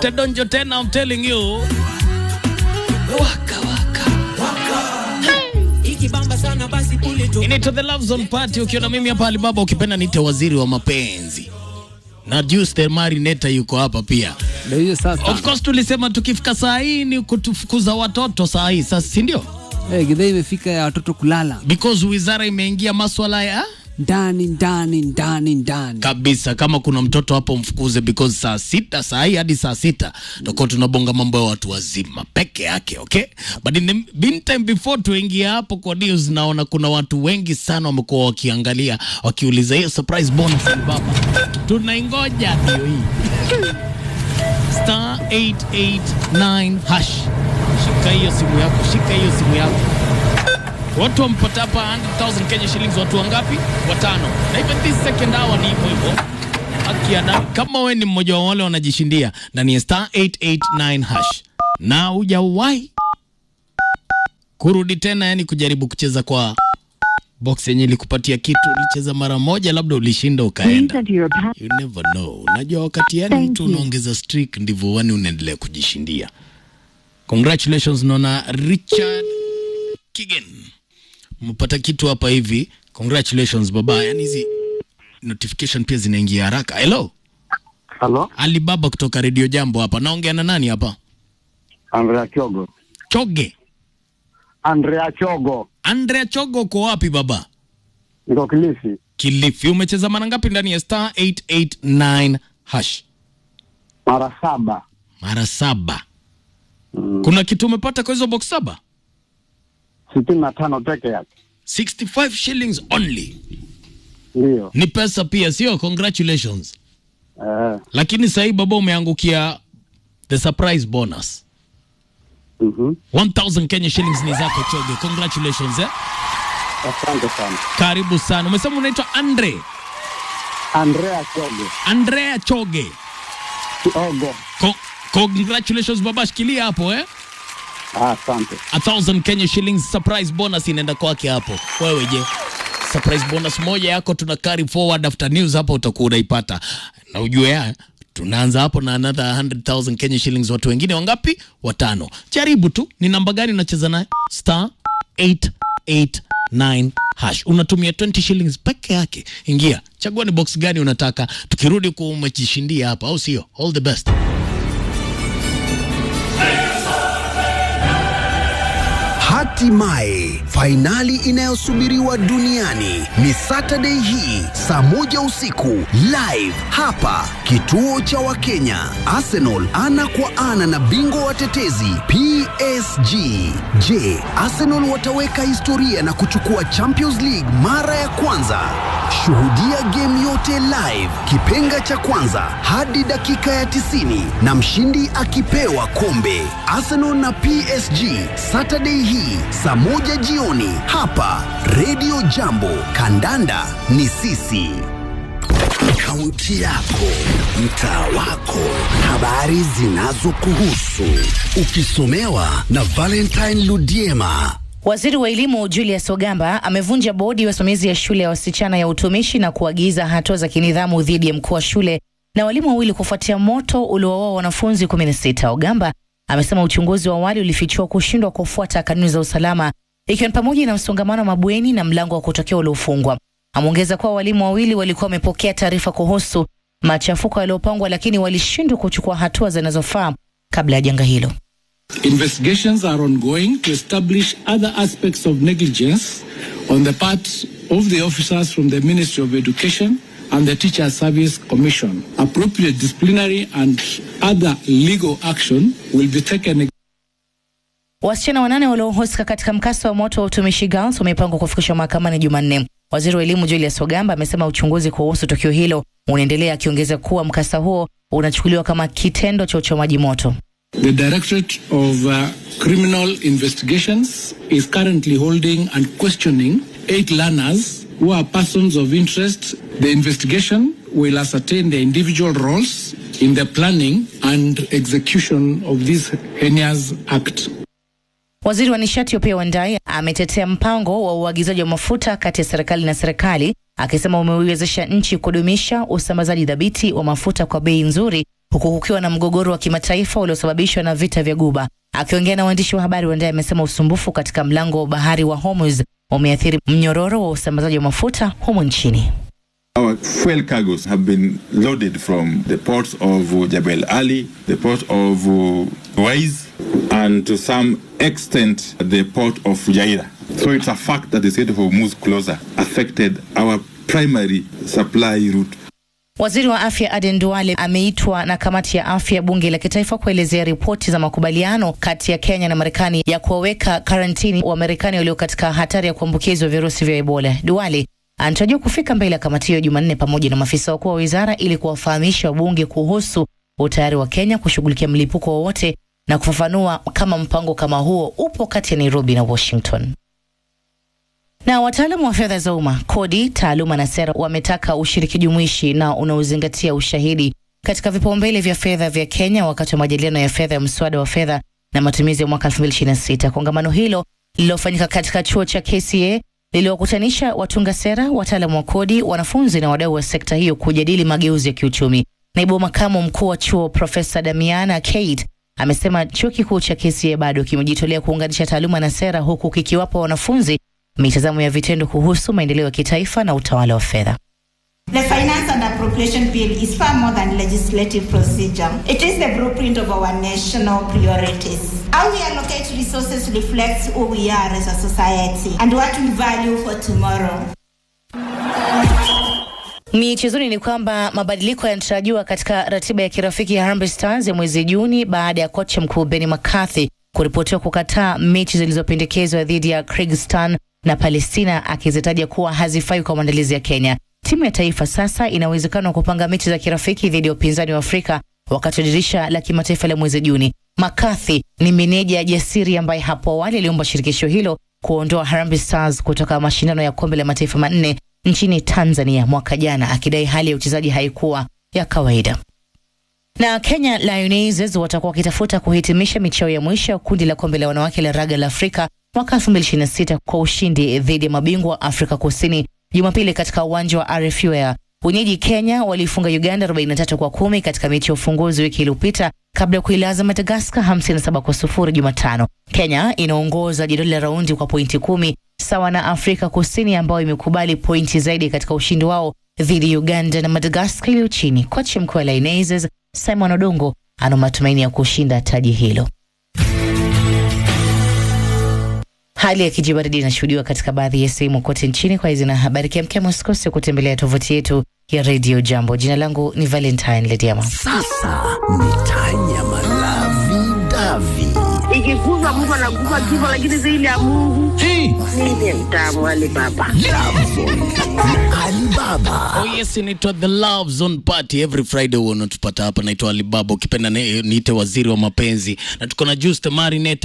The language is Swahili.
Tedonjo tena, I'm telling you. Waka waka. ikibamba sana basi kule tu Inaitwa The Love Zone Party ukiona mimi hapa Alibaba ukipenda nite waziri wa mapenzi. Na Juice the Marineta yuko hapa pia. Ndio hiyo sasa. Of course tulisema tukifika saa hii ni kutufukuza watoto saa hii sasa, si ndio? Eh, gidhaa imefika ya watoto kulala Because wizara imeingia maswala ya ndani ndani ndani ndani. kabisa. Kama kuna mtoto hapo mfukuze, because saa sita saa hii hadi saa sita tutakuwa tunabonga mambo ya watu wazima peke yake, okay? But in the meantime, before tuingie hapo kwa news, naona kuna watu wengi sana wamekuwa wakiangalia wakiuliza hiyo surprise bonus ni baba, tunaingoja ndio hii star 889 hash. Shika hiyo simu yako, shika hiyo simu yako. Watu wampata hapa 100,000 Kenya shillings, watu wangapi? Watano. Na even this second hour ni hivyo hivyo. Haki ya nani? Kama we ni mmoja wa wale wanajishindia ndani ya star 889 hash na hujawahi kurudi tena, yani kujaribu kucheza kwa box yenye ilikupatia kitu, ulicheza mara moja, labda ulishinda Please ukaenda. enter your pa- You never know. Unajua wakati yani Thank mtu you. unaongeza streak ndivyo wani unaendelea kujishindia. Congratulations naona Richard Kigen. Umepata kitu hapa hivi. Congratulations baba. Yani hizi notification pia zinaingia haraka. Hello. Halo, Alibaba kutoka Radio Jambo hapa. Naongea na nani hapa? Andrea Chogo. Choge. Andrea Chogo, Andrea Chogo uko wapi baba? niko Kilifi. Kilifi. Umecheza mara ngapi ndani ya star 889 hash? Mara saba. Mara saba. Kuna kitu umepata kwa hizo box saba? sitini na tano peke yake. 65 shillings only. Ndiyo. Ni pesa pia, sio? Congratulations. Eh, Lakini sasa hii baba umeangukia the surprise bonus. mhm. 1000 Kenya shillings ni zako Choge. Congratulations eh. Asante sana. Karibu sana. Umesema unaitwa Andre. Andrea Chogo. Andrea Choge. Chogo. Co congratulations baba, shikilia hapo eh. Ah, Asante. A thousand Kenya shillings surprise bonus inaenda kwake hapo. Wewe je? Surprise bonus moja yako tuna carry forward after news hapo utakuwa unaipata. Na ujue ya tunaanza hapo na another 100,000 Kenya shillings watu wengine wangapi? Watano. Jaribu tu. Ni namba gani unacheza naye? Star 889 hash. Unatumia 20 shillings peke yake. Ingia. Chagua ni box gani unataka. Tukirudi kuwa umejishindia hapa au sio? All the best. Hatimaye fainali inayosubiriwa duniani ni Saturday hii saa moja usiku live hapa kituo cha Wakenya. Arsenal ana kwa ana na bingwa watetezi PSG. Je, Arsenal wataweka historia na kuchukua Champions League mara ya kwanza? Shuhudia game yote live, kipenga cha kwanza hadi dakika ya 90 na mshindi akipewa kombe. Arsenal na PSG Saturday hii saa moja jioni hapa Radio Jambo. Kandanda ni sisi. Kaunti yako, mtaa wako, habari zinazokuhusu, ukisomewa na Valentine Ludiema. Waziri wa elimu Julius Ogamba amevunja bodi ya wasimamizi ya shule ya wasichana ya utumishi na kuagiza hatua za kinidhamu dhidi ya mkuu wa shule na walimu wawili kufuatia moto uliowaua wanafunzi 16. Ogamba amesema uchunguzi wa awali ulifichua kushindwa kufuata kanuni za usalama ikiwa ni pamoja na msongamano wa mabweni na mlango wa kutokea uliofungwa. Ameongeza kuwa walimu wawili walikuwa wamepokea taarifa kuhusu machafuko yaliyopangwa, lakini walishindwa kuchukua hatua zinazofaa kabla ya janga hilo. Investigations are ongoing to establish other aspects of negligence on the part of the officers from the Ministry of Education and the Teachers Service Commission. Appropriate disciplinary and other legal action will be taken Wasichana wanane waliohusika katika mkasa wa moto wa utumishi Girls wamepangwa kufikishwa mahakamani Jumanne. Waziri wa elimu Julius Ogamba amesema uchunguzi kuhusu tukio hilo unaendelea, akiongeza kuwa mkasa huo unachukuliwa kama kitendo cha uchomaji moto. The Directorate of uh, Criminal Investigations is currently holding and questioning eight learners who are persons of interest. The investigation will ascertain their individual roles in the planning and execution of this heinous act. Waziri wa nishati Opiah Wandayi ametetea mpango wa uagizaji wa mafuta kati ya serikali na serikali, akisema umeiwezesha nchi kudumisha usambazaji dhabiti wa mafuta kwa bei nzuri, huku kukiwa na mgogoro wa kimataifa uliosababishwa na vita vya Guba. Akiongea na waandishi wa habari, Wandai amesema usumbufu katika mlango wa bahari wa Hormuz umeathiri mnyororo wa usambazaji wa mafuta humu nchini. Our fuel cargoes have been loaded from the ports of uh, Jebel Ali, the port of uh, Wais, and to some extent the port of Fujairah. So it's a fact that the Strait of Hormuz closure affected our primary supply route. Waziri wa afya Aden Duale ameitwa na kamati ya afya ya bunge la kitaifa kuelezea ripoti za makubaliano kati ya Kenya na Marekani ya kuwaweka karantini wa Marekani walio katika hatari ya kuambukizwa virusi vya Ebola. Duale anatarajiwa kufika mbele ya kamati hiyo Jumanne pamoja na maafisa wakuu wa wizara ili kuwafahamisha wabunge kuhusu utayari wa Kenya kushughulikia mlipuko wowote na kufafanua kama mpango kama huo upo kati ya Nairobi na Washington. Na wataalamu wa fedha za umma, kodi, taaluma na sera wametaka ushiriki jumuishi na unaozingatia ushahidi katika vipaumbele vya fedha vya Kenya wakati wa majadiliano ya fedha ya mswada wa fedha na matumizi ya mwaka 2026. Kongamano hilo lililofanyika katika chuo cha KCA liliwakutanisha watunga sera, wataalamu wa kodi, wanafunzi na wadau wa sekta hiyo kujadili mageuzi ya kiuchumi. Naibu makamu mkuu wa chuo Profesa Damiana Kate amesema chuo kikuu cha KCA bado kimejitolea kuunganisha taaluma na sera huku kikiwapa wanafunzi mitazamo ya vitendo kuhusu maendeleo ya kitaifa na utawala wa fedha. The Finance and Appropriation Bill is far more than legislative procedure. It is the blueprint of our national priorities. How we allocate resources reflects who we are as a society and what we value for tomorrow. Michezoni ni kwamba mabadiliko yanatarajiwa katika ratiba ya kirafiki ya Harambee Stars ya mwezi Juni baada ya kocha mkuu Benny McCarthy kuripotiwa kukataa mechi zilizopendekezwa dhidi ya Kyrgyzstan na Palestina akizitaja kuwa hazifai kwa maandalizi ya Kenya. Timu ya taifa sasa ina uwezekano wa kupanga mechi za kirafiki dhidi ya upinzani wa Afrika wakati wa dirisha la kimataifa la mwezi Juni. McCarthy ni meneja jasiri ambaye hapo awali aliomba shirikisho hilo kuondoa Harambee Stars kutoka mashindano ya kombe la mataifa manne nchini Tanzania mwaka jana, akidai hali ya uchezaji haikuwa ya kawaida. Na Kenya Lionesses watakuwa wakitafuta kuhitimisha michao ya mwisho ya kundi la kombe la wanawake la raga la Afrika mwaka 2026 kwa ushindi dhidi ya mabingwa wa Afrika Kusini Jumapili katika uwanja wa RFU Air. Wenyeji Kenya waliifunga Uganda 43 kwa kumi katika mechi ya ufunguzi wiki iliyopita kabla ya kuilaza Madagaskar 57 kwa sufuri Jumatano. Kenya inaongoza jedwali la raundi kwa pointi kumi sawa na Afrika Kusini ambayo imekubali pointi zaidi katika ushindi wao dhidi ya Uganda na Madagaskar iliyo chini. Kocha mkuu wa Lionesses Simon Odongo ana matumaini ya kushinda taji hilo. Hali ya kijibaridi inashuhudiwa katika baadhi ya sehemu kote nchini. Kwa hizi na habari kemkem, usikose kutembelea tovuti yetu ya Radio Jambo. Jina langu ni Valentine Lediama. Sasa ni Tanya Malavi Davi. ikikuza mtu anakufa kifo, lakini zaidi ya Mungu mimi mtamu wale baba Alibaba. Oh yes, inaitwa The Love Zone Party every Friday huwa unatupata hapa. Naitwa Alibaba, ukipenda ni- niite waziri wa mapenzi, na tuko na Juste Marinette